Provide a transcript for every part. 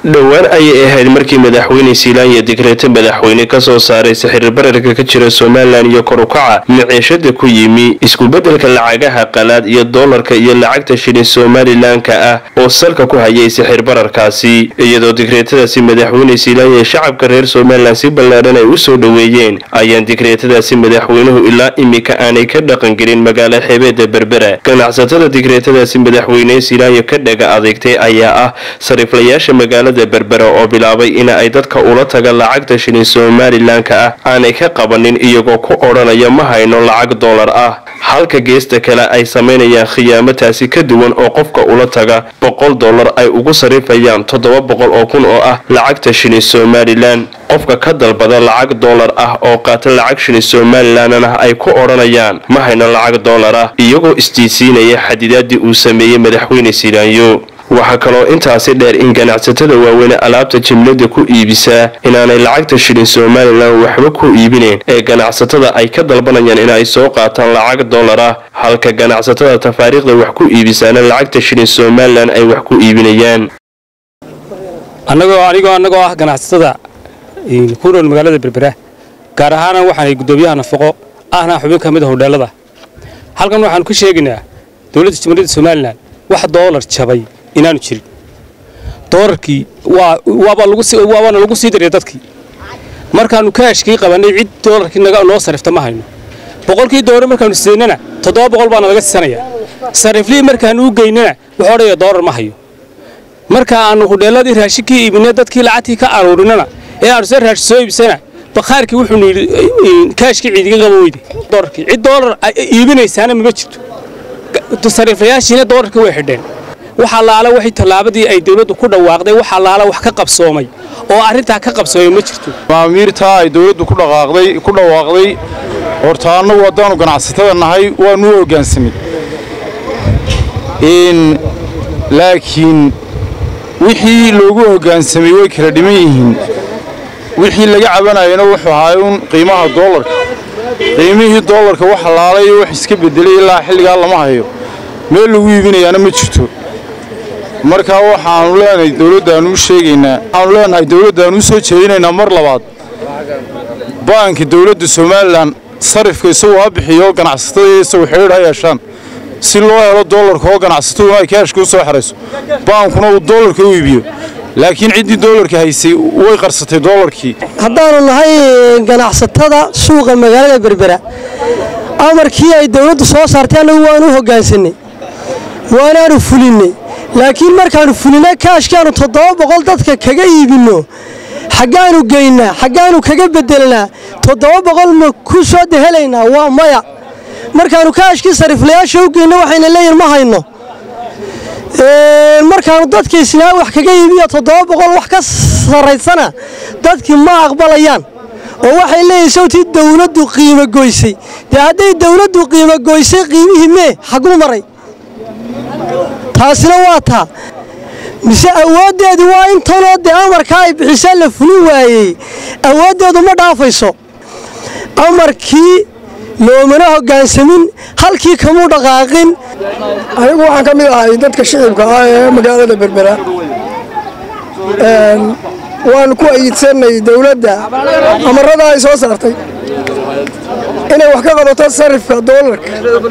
dhowaan ayay ahayd markii madaxweyne siilaan iyo digreeto madaxweyne ka soo saaray sixir bararka ka jira somalilan iyo kor ukaca miciishada ku yimi iskubedelka lacagaha qalaad iyo doolarka iyo lacagta shilin somalilanka ah oo salka ku hayay sixir bararkaasi iyadoo digreetadaasi madaxweyne siilaan iyo shacabka reer somalilan si ballaadhan ay u soo dhoweeyeen ayaan digreetadaasi madaxweynuhu ilaa imika aanay ka dhaqangelin magaalo xeebeeda berbera ganacsatada digreetadaasi madaxweyne siilaanyo ka dhaga adeegtay ayaa ah sariflayaasha magaalada berbera oo bilaabay in ay dadka ula taga lacagta shilin somalilanka ah aanay ka qabanin iyagoo ku odhanaya ma hayno lacag doolar ah halka geesta kale ay samaynayaan khiyaamo taasi ka duwan oo qofka ula taga boqol dollar ay ugu sarifayaan toddoba boqol oo kun oo ah lacagta shilin somalilan qofka ka dalbada lacag doolar ah oo qaata lacag shilin somalilanna ay ku odhanayaan ma hayno lacag doolar ah iyagoo isdiisiinaya xadidaadii uu sameeyey madaxweyne silaanyo waxaa kaloo intaasi dheer in ganacsatada waaweyne alaabta jimlada ku iibisaa inaanay lacagta shilin somalilan waxba ku iibineen ee ganacsatada ay ka dalbanayaan in ay soo qaataan lacag doolar ah halka ganacsatada tafaariikhda wax ku iibisaana lacagta shilin somalilan ay wax ku iibinayaan annagoo anigoo annagoo ah ganacsatada ku nool magaalada berbera gaar ahaana waxaanay guddoomiyaha nafaqo ahna xubin ka mid a hodheelada halkan waxaanu ka sheegaynaa dowladda jamhuuriyadda somalilan wax doolar jabay inaanu jirin doolarkii waabana lagu sii dariya dadkii markaannu kaashkii qabannay cid doolarkii noo sarifta ma hayno boqolkii doolar markaannu sidaynana toddoba boqol baana laga sisanaya sariflihii markaannu u geynana wuxuu odhaya doolar ma hayo marka aannu hudheelladii raashinkii iibinay dadkii lacagtii ka aruurinana ee aannu se raashi soo iibsana bakhaarkii wuxuunu yidhi kaashkii ciidiga qaba weyde doolarkii cid doolar iibinaysaana mama jirto sariflayaashiina doolarkii way xidheen waxa laala waxay tallaabadii ay dawladdu ku dhawaaqday waxa laala wax ka qabsoomay oo arrintaa ka qabsoomay ma jirto maamiirtaa ay dawladdu ku dhaqaaqday ku dhawaaqday horta annagu haddaannu ganacsatada nahay waannu u hoggaansamay laakiin wixii loogu hoggaansamay way kala dhiman yihiin wixii laga cabanayana wuxuu ahaay uun qiimaha doolarka qiimihii doolarka wax laalay wax iska beddelay ilaa xilligaa lama hayo meel lagu iibinayaana ma jirto markaa waxaannu leenahay dawladdaannu u sheegaynaa waxaannu leenahay dawladdaannu u soo jeedinaynaa mar labaad baanka dawladda somalilan sarifka isagu ha bixiyo ganacsatada isagu xidhiidh ha yeeshaan si loo helo doolarka oo ganacsatadu ay kaashka u soo xerayso baankuna uu doolarka u iibiyo laakiin ciddii doolarka haysay way qarsatay doolarkii haddaannu nahay ganacsatada suuqa magaalada berbera amarkii ay dawladdu soo saartay annagu waanu u hoggaansanay waanaanu fulinnay laakiin markaannu fulinay kaashkaannu toddoba boqol dadka kaga iibinno xaggaannu geynnaa xaggaannu kaga beddelnaa toddoba boqol ma ku soo dehelaynaa waa maya markaannu kaashkii sariflayaasha u geyno waxayna leeyihin ma hayno markaannu dadka isnaa wax kaga iibiyo toddoba boqol wax ka sarraysana dadkii ma aqbalayaan oo waxay leeyihin sawtii dawladdu qiimo goysay dee hadday dawladdu qiimo goysay qiimihii mee xaguu maray taasina waa taa mise awooddeedu waa intanoo dee amarkaa ay bixisaa la fulin waayey awooddeedu ma dhaafayso amarkii loomana hoggaansamin halkii kamuu dhaqaaqin anigu waxaan ka mid ahay dadka shicibka ah ee magaalada berbera waanu ku ayidsannay dawladda amarada ay soo saartay inay wax ka qabato sarifka doolarka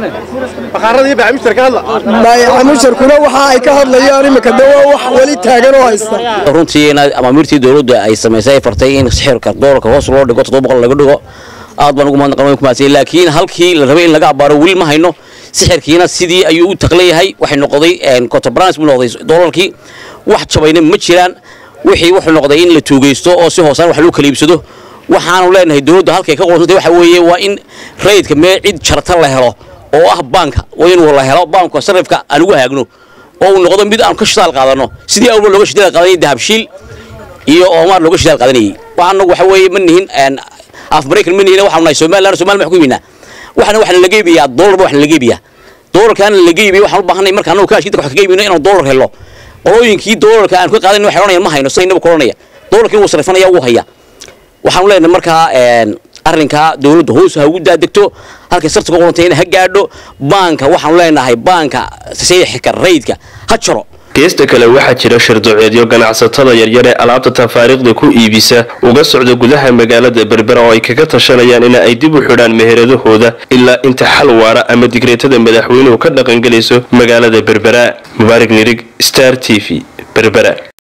baayacamusharkuna waxa ay ka hadlayaan imika de waa wax weli taagan oo haysta runtii amaamiirtii dawladda ay samaysay ay fartay in sixirka doolarka hoos loo dhigo toddoba boqol laga dhigo aad baan ugu mahadnaqan ku mahadsan laakiin halkii la rabay in laga abaaro weli ma hayno sixirkiina sidii ayuu u taqlan yahay waxay noqday contemporaneous buu noqday doolarkii wax jabayna ma jiraan wixii wuxuu noqday in la tuugaysto oo si hoosaan wax loo kala iibsado waxaanu leenahay dawladdu halkay ka qorsantay waxa weeye waa in rayidka mee cid jarta la helo oo ah baanka waa in la helo baanka sarifka aan ugu haagno oo uu noqdo mid aan ka shidaal qaadanno sidii awalba looga shidaal qaadanayay dahabshiil iyo oomaar looga shidaal qaadanayay waxaanagu waxa weeye ma nihin af maraykan ma nihin waxaanu nahay somaliland somaliland wax ku iibinaa waxna waxna laga iibiyaa doolarba waxna laga iibiyaa doolarkaana laga iibiya waxaan u baahanay marka annagu kaashkii dadka wax kaga iibino inaan doolar helo qolooyinkii doolarka aan ka qaadan waxay odhanayaan ma hayno saynaba ku odhanaya doolarkii wuu sarifanaya wuu haya waxaanu leenahay markaa arrinkaa dawladda hoos ha ugu daadegto halkay sarta ku qorantayna ha gaadho baanka waxaanu leenahay baanka sayxika rayidka ha jaro geesta kale waxaa jira shirduceedyo ganacsatada yaryar ee alaabta tafaariikhda ku iibisa uga socda gudaha magaalada berbera oo ay kaga tashanayaan in ay dib u xidhaan meheradahooda ilaa inta xal waara ama digreetada madaxweynuhu ka dhaqangelayso magaalada berbera mubaarig nirig star t v berbera